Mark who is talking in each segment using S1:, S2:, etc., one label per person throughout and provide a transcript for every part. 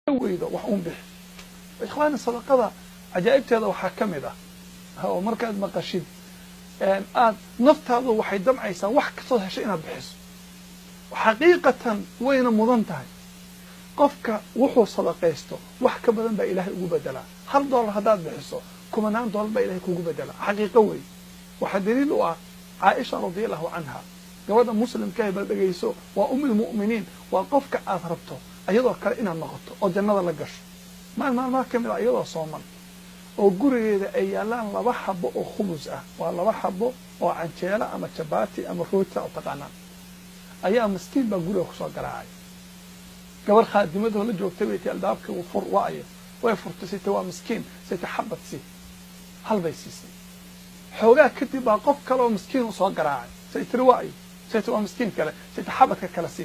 S1: weydo wax uun bixi ikhwaani sadaqada cajaa'ibteeda waxaa ka mid ah oo markaad maqashid aad naftaadu waxay damcaysaa wax kastood heshay inaad bixiso xaqiiqatan wayna mudan tahay qofka wuxuu sadaqaysto wax ka badan baa ilaahay ugu bedelaa hal dollar haddaad bixiso kumanaan dollar baa ilahay kugu bedelaa xaqiiqo wey waxaa daliil u ah caaisha radiallahu canha gabadha muslimkaah bal dhegayso waa umilmu'miniin waa qofka aad rabto iyadoo kale inaad noqoto oo jannada la gasho maal maalmaha ka mid ah iyadoo sooman oo gurigeeda ay yaallaan laba xabo oo khubus ah waa laba xabo oo canjeelo ama jabaati ama roota oo taqaanaan ayaa miskiin baa guriga kusoo garaacay gabar khaadimadoo la joogtay bay tii albaabkii fur waayo way furtay sayte waa miskiin sayte xabad si hal bay siisay xoogaa kadib baa qof kale oo miskiin u soo garaacay say tiri waayo sayte waa miskiin kale sayte xabadka kale si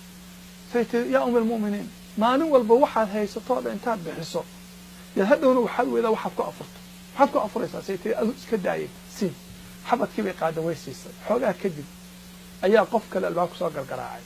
S1: say tiri yaa um almu'miniin maalin walba waxaad haysatoo dhan intaad bixiso yaad hadhowna waxaad weydaa waxaad ku afurto maxaad ku afuraysaa say tiri adu iska daayay si xabadkii bay qaada way siisay xoogaa kadib ayaa qof kale albaabka soo gargaraacay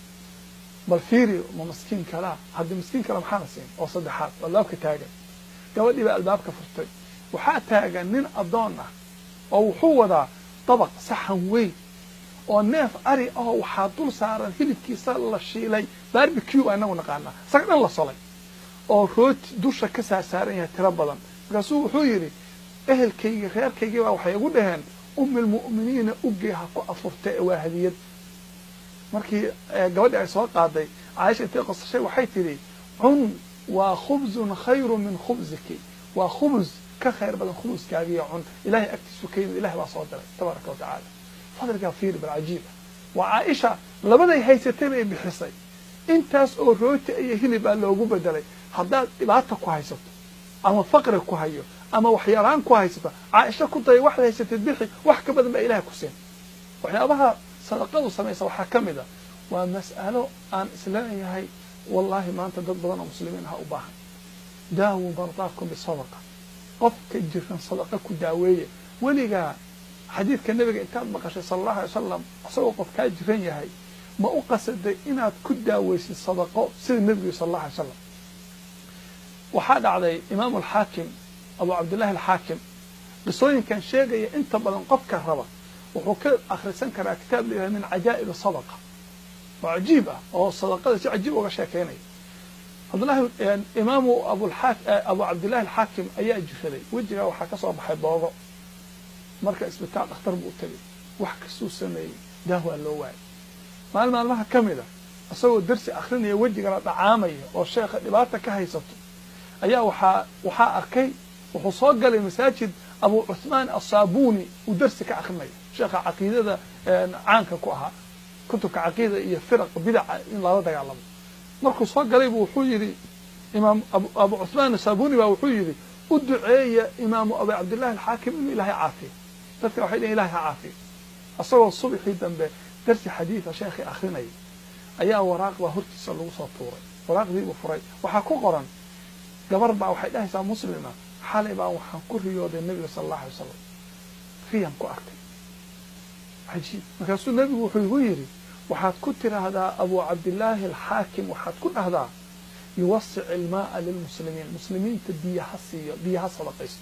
S1: bal fiiri ma miskiin kalaa haddii miskiin kale maxaana siin oo saddexaad albaabka taagan gabadhii baa albaabka furtay waxaa taagan nin addoon ah oo wuxuu wadaa dabaq saxan weyn oo neef ari ahoo waxaa dul saaran hilibkiisa la shiilay barbecu baa inagu naqaanaa isaga dhan la solay oo rooti dusha ka saarsaaran yahay tiro badan markaasuu wuxuu yidhi ehelkaygii reerkaygii baa waxay igu dhaheen umilmu'miniina ugee ha ku afurta ee waa hadiyad markii gabadhii ay soo qaaday caaisha intay qosashay waxay tidhi cun waa khubzun khayru min khubziki waa khubus ka khayr badan khubuskaagiiyo cun ilahay agtiisu ka yimid ilahay baa soo diray tabaaraka wa tacaala fadligaa fiiri bal cajiiba waa caaisha labaday haysatay bay bixisay intaas oo rooti iyo hilib aa loogu bedelay haddaad dhibaata ku haysato ama faqri ku hayo ama waxyaalaan ku haysato caaisha ku daya waxaad haysatid bixi wax ka badan baa ilahay ku siin waxyaabaha sadaqadu samaysa waxaa ka mid a waa mas'alo aan isleeyahay wallaahi maanta dad badan oo muslimiin aha u baahan daawu mardaakum bisadaqa qofka jiran sadaqa ku daaweeya weligaa xadiidka nebiga intaad maqashay sala allahu alay wasalam isagoo qof kaa jiran yahay ma u qasaday inaad ku daaweysid sadaqo sida nebigu sala allahu alay wasalam waxaa dhacday imaamu alxaakim abu cabdillahi alxaakim qisooyinkan sheegaya inta badan qofka raba wuxuu ka akhrisan karaa kitaab layihahda min cajaa'ib sadaqa oo cajiib ah oo sadaqada si cajiib uga sheekeynaya cabdillahi imaamu abulaa abu cabdillahi alxaakim ayaa jiraday wejigaa waxaa ka soo baxay boogo marka isbitaal dhakhtar buu tegay wax kastuu sameeyey daahwaa loo waayay maalin maalmaha ka mid a isagoo darsi akrinaya wejigala dhacaamaya oo sheekha dhibaata ka haysato ayaa waxaa waxaa arkay wuxuu soo galay masaajid abu cuthmaan assaabuni uu darsi ka akrinaya sheekha caqiidada caanka ku ahaa kutubka caqiida iyo firaq bidaca in lala dagaalamo markuu soo galaybu wuxuu yidhi imaam abu cuthmaan assaabuni baa wuxuu yidhi u duceeya imaamu abu cabdillahi alxaakim inuu ilaahay caafiyo dadka waxay dhhen ilahay ha caafiyo isagoo subaxii dambe darsi xadiida sheekhii akrinaya ayaa waraaq baa hortiisa lagu soo tuuray waraaqdiibuu furay waxaa ku qoran gabar baa waxay dhahaysaa muslima xalay baa waxaan ku riyooday nebiga sala allahu alay wasalam riyan ku arkay cajiib markaasuu nebigu wuxuu igu yidhi waxaad ku tiraahdaa abu cabdillaahi alxaakim waxaad ku dhahdaa yuwasic ilmaaa lilmuslimiin muslimiinta biyaha siiyo biyaha sadaqaysto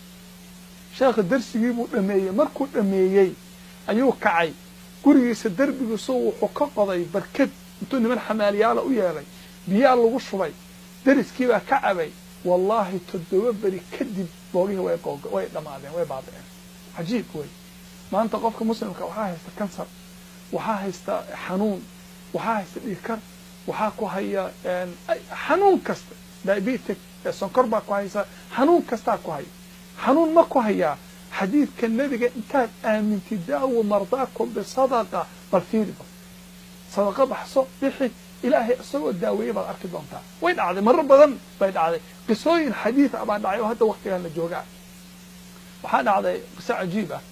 S1: sheekha darsigii buu dhameeyey markuu dhameeyey ayuu kacay gurigiisa derbigiisu wuxuu ka qoday barkad intuu niman xamaaliyaala u yeelay biyaa lagu shubay dariskiibaa ka cabay wallaahi toddoba beri kadib boogihii way way dhammaadeen way baaba'een cajiib wey maanta qofka muslimka waxaa haysta kansar waxaa haysta xanuun waxaa haysta dhiikar waxaa ku haya xanuun kasta diabetic sonkor baa ku haysa xanuun kastaa ku haya xanuun ma ku hayaa xadiidka nebiga intaad aamintid daawo mardaakum bisadaqa bal fiiriba sadaqa baxso bixi ilaahay isagoo daaweeye baad arki doontaa way dhacday maro badan bay dhacday qisooyin xadiid ah baa dhacay oo hadda waktigan la joogaa waxaa dhacday qiso cajiib ah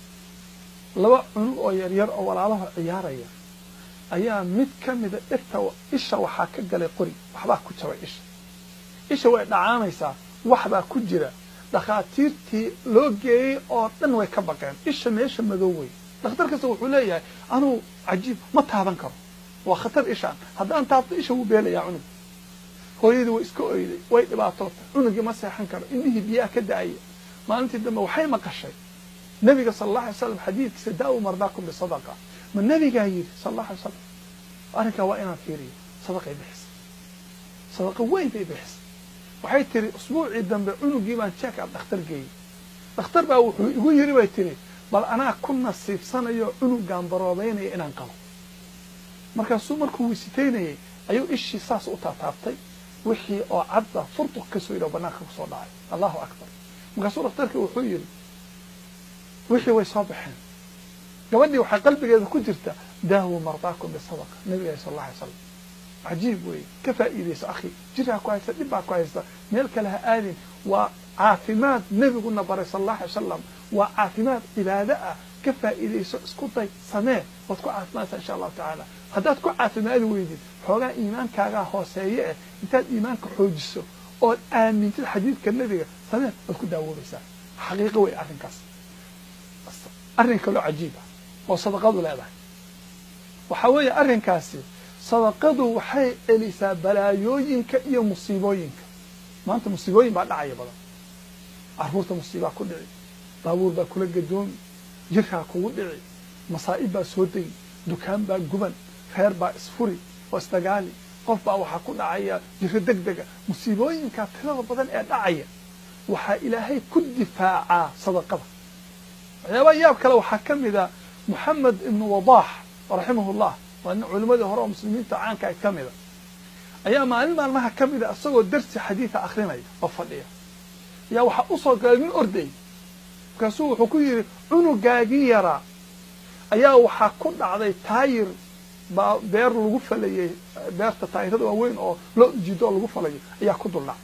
S1: laba cunug oo yaryar oo walaalaha ciyaaraya ayaa mid ka mida dhirta isha waxaa ka galay qori waxbaa ku jabay isha isha way dhacaamaysaa waxbaa ku jira dhakhaatiirtii loo geeyey oo dhan way ka baqeen isha meesha madow wey dhakhtar kasta wuxuu leeyahay anuu cajiib ma taaban karo waa khatar ishaan haddaan taabto isha wuu beelayaa cunug hooyadii way iska oyday way dhibaatootay cunugii ma seexan karo indhihii biyaha ka da-aya maalintii dambe waxay maqashay nabiga sala allah alay slam xadiidkiisa daawu mardaakum bisadaqa ma nabigaa yidhi sala allah alay slam arrinkaa waa inaan fiiriyo sadaqay bixisay sadaqa weyn bay bixisay waxay tiri usbuucii dambe cunugii baan jeek ab dhakhtar geeyey dhakhtar baa wuxuu igu yidhi bay tiri bal anaa ku nasiibsanayo cunugaan baroobeynaya inaan qabo markaasuu markuu wisitaynayay ayuu ishii saas u taataabtay wixii oo cadba furduq ka soo yidhi oo banaanka kusoo dhacay allahu akbar markaasuu dhakhtarkii wuxuu yidhi wixii way soo baxeen gabadhii waxaa qalbigeeda ku jirta daawu mardaakum bisadaqa nabiga sal alla alay slam cajiib weeye ka faa'iidayso akhi jiraa ku haysta dhib baa ku haysta meel kale ha aadin waa caafimaad nebiguna baray sala allahu alay wasalam waa caafimaad cibaado ah ka faa'iidayso isku day samee waad ku caafimaadsaa insha allahu tacaala haddaad ku caafimaadi weydid xoogaa iimaankaagaa hooseeye eh intaad iimaanka xoojiso ood aamintid xadiidka nebiga samee waad ku daawoobaysaa xaqiiqo wey arrinkaas arrin kaloo cajiib ah oo sadaqadu leedahay waxaa weeye arrinkaasi sadaqadu waxay celisaa balaayooyinka iyo musiibooyinka maanta musiibooyin baa dhacaya badan carruurta musiibaa ku dhici baabuur baa kula gadoomi jirkaa kugu dhici masaa'ib baa soo degi dukaan baa guban reer baa isfuri oo isdagaali qof baa waxaa ku dhacaya jiro deg dega musiibooyinkaa tirada badan ee dhacaya waxaa ilaahay ku difaacaa sadaqada waxyaabaa yaab kale waxaa ka mid a moxamed ibnu wadaax raximahu llah waa nin culimmadii hore oo muslimiinta caanka ka mida ayaa maalin maalmaha ka mida isagoo darsi xadiida akrinaya oo fadhiya ayaa waxaa usoo galay nin orday markaasuu wuxuu ku yidhi cunugaagii yaraa ayaa waxaa ku dhacday taayir baa beer lagu falayey beerta taayirada waaweyn oo loo ujido oo lagu falayo ayaa ku duldhacay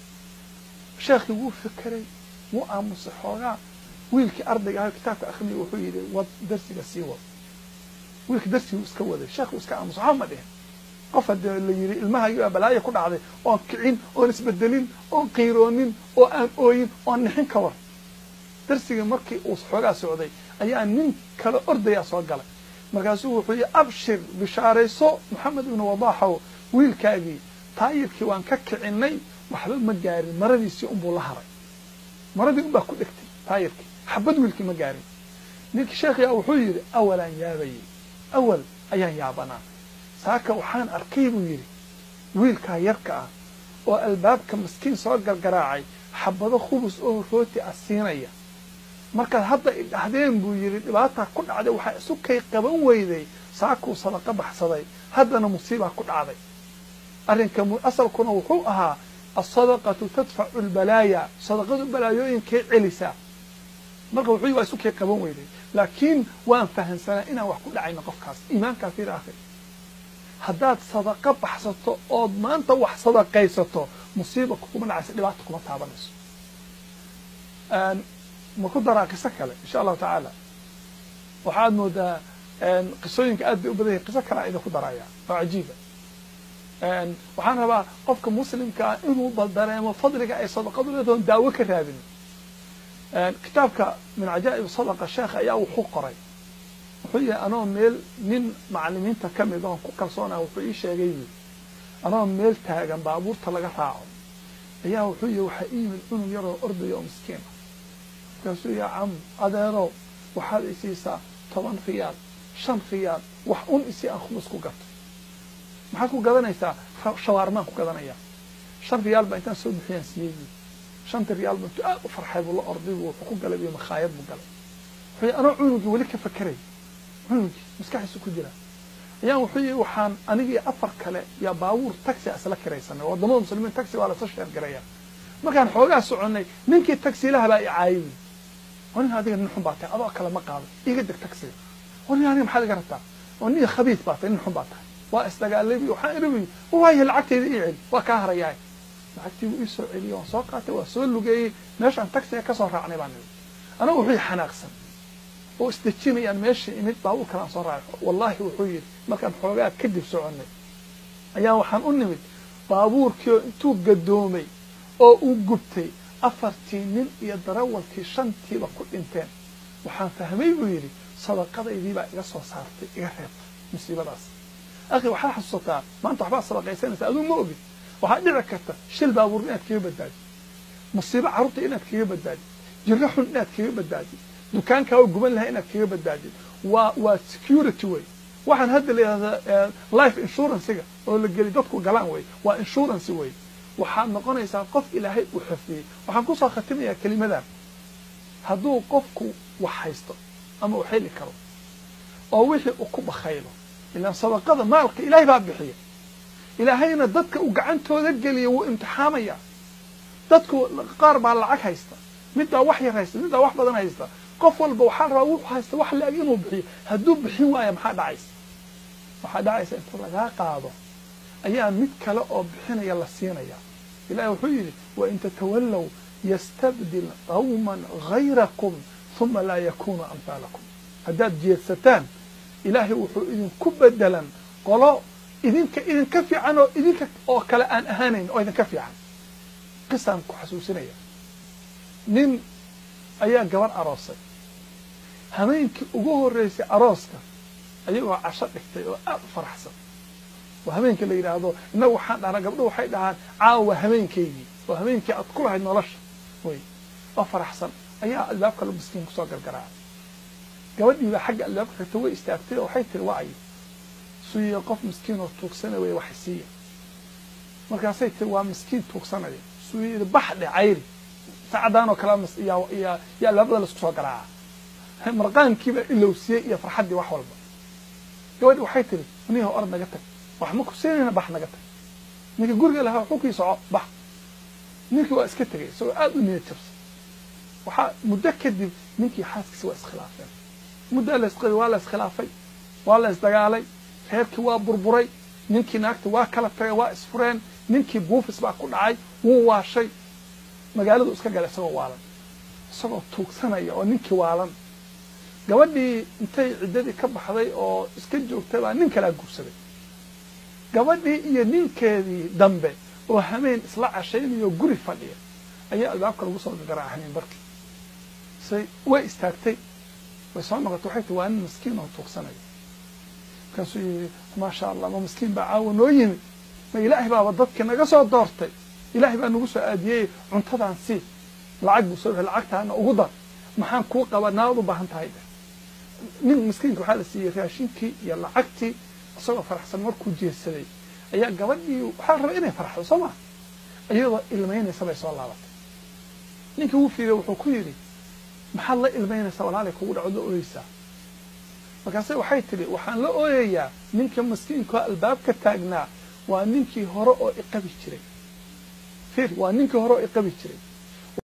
S1: sheekhii wuu fikiray wuu aamusay xoogaa wiilkii ardayga ah kitaabka akrinaya wuxuu yidhi wad darsiga sii wad wiilka darsiguu iska waday sheekhu iska aamusay waxba ma dhihin qof haddee la yidhi ilmahaagii baa balaaya ku dhacday oon kicin oon isbedelin oon qiiroonin oo aan ooyin oon nixin ka war darsigii markii uu xoogaa socday ayaa nin kale ordayaa soo galay markaasuu wuxuu yidhi abshir bishaarayso moxamed ibnu wadaaxow wiilkaagii taayirkii waan ka kicinay waxba ma gaarin maradiisii unbuu la haray maradii unbaa ku dhegtay taayirkii xabad wiilkii ma gaarin ninkii sheekhiyaa wuxuu yidhi awalaan yaabayey awal ayaan yaabanaa saaka waxaan arkay buu yidhi wiilkaa yarka ah oo albaabka maskiin soo gargaraacay xabado khubus oo rooti ah siinaya markaad hadda idhahdeen buu yidhi dhibaataa ku dhacday waxaa isu kay qaban weyday saakuu sadaqa baxsaday haddana musiibaa ku dhacday arrinka asalkuna wuxuu ahaa asadaqatu tadfacu lbalaaya sadaqadu balaayooyinkay celisaa marka wuxuu waa isu kay qaban weyday laakiin waan fahamsanaa inaan wax ku dhacayno qofkaas iimaankaa fiir akri haddaad sadaqa baxsato ood maanta wax sadaqaysato musiiba kuma dhacaysa dhibaata kuma taabanayso ma ku daraa qiso kale insha allahu tacaala waxaad moodaa qisooyinka aad bay u badan yahin qiso kalea idinku daraya oo cajiiba waxaan rabaa qofka muslimka ah inuu bal dareemo fadliga ay sadaqadu leedahoon daawo ka raadin kitaabka min cajaa'ib sadaqa sheekha ayaa wuxuu qoray wuxuu yihi anoo meel nin macalimiinta ka mid oon ku kalsoonah wuxuu ii sheegay yii anoo meel taagan baabuurta laga raaco ayaa wuxuu yihi waxaa ii yimid cunug yaroo ordaya oo miskiin ah markaasuu yaa cam adeerow waxaad isiisaa toban riyaal shan riyaal wax un isii aan khubus ku gato maxaad ku gadanaysaa shawaarmaan ku gadanaya shan riyaal baa intaan soo bixiyaan siiyey shanta riyaal ba intuu aad u farxay buu la orday buu wuxuu ku galay iyo makhaayad buu galay wuxuu anoo cunugii weli ka fakeray cunugii maskaxiisu ku jira ayaan wuxuu yihi waxaan anigii afar kale yaa baabuur taxi isla kiraysanay wadamada muslimiin taxi waa lasoo sheergaraya markaan xoogaa soconay ninkii taxilaha baa i caayay oo nin adiga nin xun baa tahay adoo kale ma qaado iga deg taxiga oo nin aniga maxaad iga rabtaa oo nin khabiis baa tahay nin xun baa tahay waa isdagaalay waxaan iri waayo lacagtayda ii celi waa kaa harayaay lacagtii wuu ii soo celiyey waan soo qaatay waa soo lugeeyey meeshaan taxiga kasoo raacnay baan nidi anagu wuxuu xanaaqsan oo isdejinayaan meesha imid baabuur kalaan soo raacay wallaahi wuxuu yidhi markaan xoogaa kadib soconnay ayaa waxaan u nimid baabuurkii oo intuu gadoomay oo uu gubtay afartii nin iyo darawalkii shantiiba ku dhinteen waxaan fahmay buu yidhi sadaqadaydii baa iga soo saartay iga reebtay musiibadaas akhi waxaa xasuusataa maanta waxbaad sadaqaysanaysaa aduu ma ogid waxaa dhici karta shil baabuur inaad kaga badbaadid musiibo carruurta inaad kaga badbaadid jirro xun inaad kaga badbaadid dukaankaa oo guban lahaa inaad kaga badbaadid waa waa security wey waxaan hadda la yidhahdaa life insurancega oo la geli dadku galaan wey waa insurance wey waxaad noqonaysaa qof ilaahay uu xifdiyey waxaan kusoo khatimayaa kelimadan hadduu qofku wax haysto ama uu xeli karo oo wixii uu ku bakhaylo ilaan sadaqada maalka ilaahay baa bixiya ilaahayna dadka uu gacantooda geliya wuu imtixaamaya dadku qaar baa lacag haysta mid baa wax yar haysta mid baa wax badan haysta qof walba waxaa rabaa wuxuu haysta wax la-eg inuu bixiyo hadduu bixin waaya maxaa dhacaysa waxaa dhacaysa inta lagaa qaado ayaa mid kale oo bixinaya la siinaya ilahi wuxuu yidhi wain tatawallow yastabdil qawman hayrakum uma laa yakunu amhaalakum haddaad jeedsataan ilaahay wuxuu idinku bedelan qolo idinka idinka fiican oo idinka oo kale aan ahaanayn oo idinka fiican qisaan ku xasuusinaya nin ayaa gabar aroosay habeenkii ugu horreysay arooska ayagoo casho dhigtay oo aada u faraxsan oo habeenka la yidhaahdo innagu waxaan dhahnaa gabdho waxay dhahaan caawa habeenkaygii oo habeenkii aad ku lahayd nolosha wey oo faraxsan ayaa albaabka la miskiin kusoo gargaraacay gabadhii baa xagga albaabka xigta way istaagtay oo waxay tiri waa ayo suyiya qof miskiin oo tuugsanaya way wax siiya markaasay tiri waa miskiin tuugsanaya suyida bax dhe cayri saacadaan oo kale yaa albaabada laisku soo garaaca marqaankiibaa ilowsiyey iyo farxaddii wax walba gabadhi waxay tiri niyaho orod naga tag wax ma ku siinayna bax naga tag ninka guriga lahaa waxuu kii soco bax ninkii waa iska tegay isagoo aada u niyad jabsan waxaa muddo kadib ninkii xaaskiisa waa iskhilaafeen muddaa la isqabay waa la iskhilaafay waa la isdagaalay reerkii waa burburay ninkii naagta waa kala tagay waa isfureen ninkii buufis baa ku dhacay wuu waashay magaaladu iska galay isagoo waalan isagoo tuugsanaya oo ninkii waalan gabadhii intay ciddadii ka baxday oo iska joogtay baa nin kalaa guursaday gabadhii iyo ninkeedii dambe oo hameen isla cashaynayo guri fadhiya ayaa albaabka lagu soo gagaraa hameen barkii say way istaagtay way soo noqotay waxay tii waa nin miskiin oo tuugsanaya markaasuu yidhi maasha allah ma miskiin baa caawa noo yimid ma ilaahay baaba dadkii naga soo doortay ilaahay baa nagu soo aadiyey cuntadaan sii lacag buu soo lacagtaana ugu dar maxaan kuu qabaa naad u baahan tahay nin miskiinka waxaa la siiyey raashinkii iyo lacagtii isagoo faraxsan markuu jeesaday ayaa gabadhii waxaa la rabaa inay farxdo soo maa iyadoo ilmaynaysa bay soo laabatay ninkii wuu fiiriye wuxuu ku yidhi maxaad la ilmaynaysaa walaalay kugu dhaco la ooyeysaa markaase waxay tidhi waxaan la ooyayaa ninka miskiinkaoo albaabka taagnaa waa ninkii hore oo iqabi jiray fir waa ninkii hore oo iqabi jiray